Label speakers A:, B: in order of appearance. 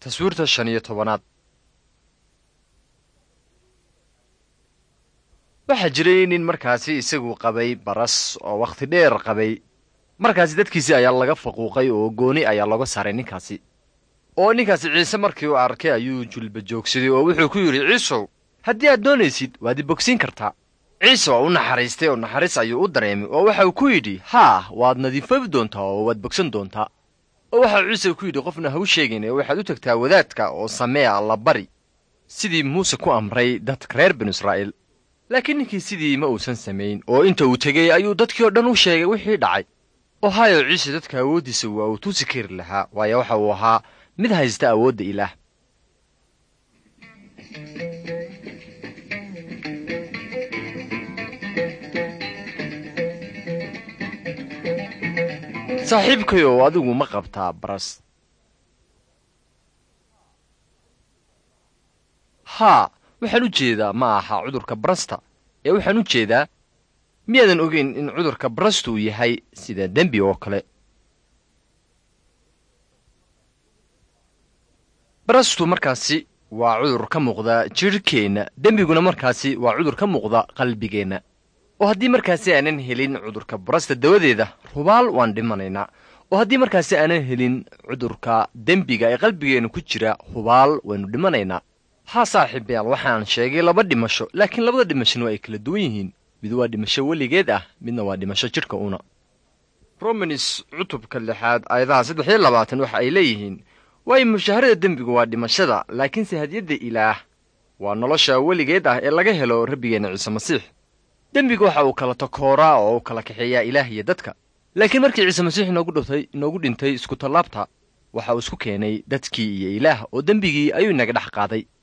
A: taswiirta shan iyo tobanaad waxaa jiray nin markaasi isagu qabay baras oo wakhti dheer qabay markaasi dadkiisii ayaa laga faquuqay oo gooni ayaa looga saaray ninkaasi oo ninkaasi ciise markii uu arkay ayuu julba joogsaday oo wuxuu ku yidhi ciisow haddii aad doonaysid waad i bogsiin kartaa ciise waa u naxariistay oo naxariis ayuu u dareemay oo waxa uu ku yidhi haa waad nadiifabi doontaa oo waad bogsan doontaa oo waxa uu ciise ku yidhi qofna ha u sheegayn ee waxaad u tagtaa wadaadka oo samee alla bari sidii muuse ku amray dadka reer binu israa'iil laakiin ninkii sidii ma uusan samayn oo inta uu tegey ayuu dadkii oo dhan u sheegay wixii dhacay oo hayo ciise dadka awooddiisa waa uu tusi kari lahaa waayo waxa uu ahaa mid haysta awoodda ilaah saaxiibkayow adigu ma qabtaa baras haa waxaan u jeedaa ma aha cudurka barasta ee waxaan u jeedaa miyaadan ogeyn in cudurka barastu uu yahay sida dembi oo kale barastu markaasi waa cudur ka muuqda jidhkeenna dembiguna markaasi waa cudur ka muuqda qalbigeenna oo haddii markaasi aanan helin cudurka barasta dawadeeda rubaal waan dhimanaynaa oo haddii markaasi aanan helin cudurka dembiga ee qalbigeenna ku jira hubaal waynu dhimanaynaa haa saaxiibayaal waxaan sheegay laba dhimasho laakiin labada dhimashona waa ay kala duwan yihiin mid waa dhimasho weligeed ah midna waa dhimasho jidhka una romanis cutubka lixaad aayadaha saddex iyo labaatan waxa ay leeyihiin waayo mushaharada dembigu waa dhimashada laakiinse hadiyadda ilaah waa nolosha weligeed ah ee laga helo rabbigeenna ciise masiix dembiga waxa uu kala takooraa oo uu kala kaxeeyaa ilaah iyo dadka laakiin markii ciise masiix inoogu dhintay inoogu dhintay isku tallaabta waxa uu isku keenay dadkii iyo ilaah oo dembigii ayuu inaga dhex qaaday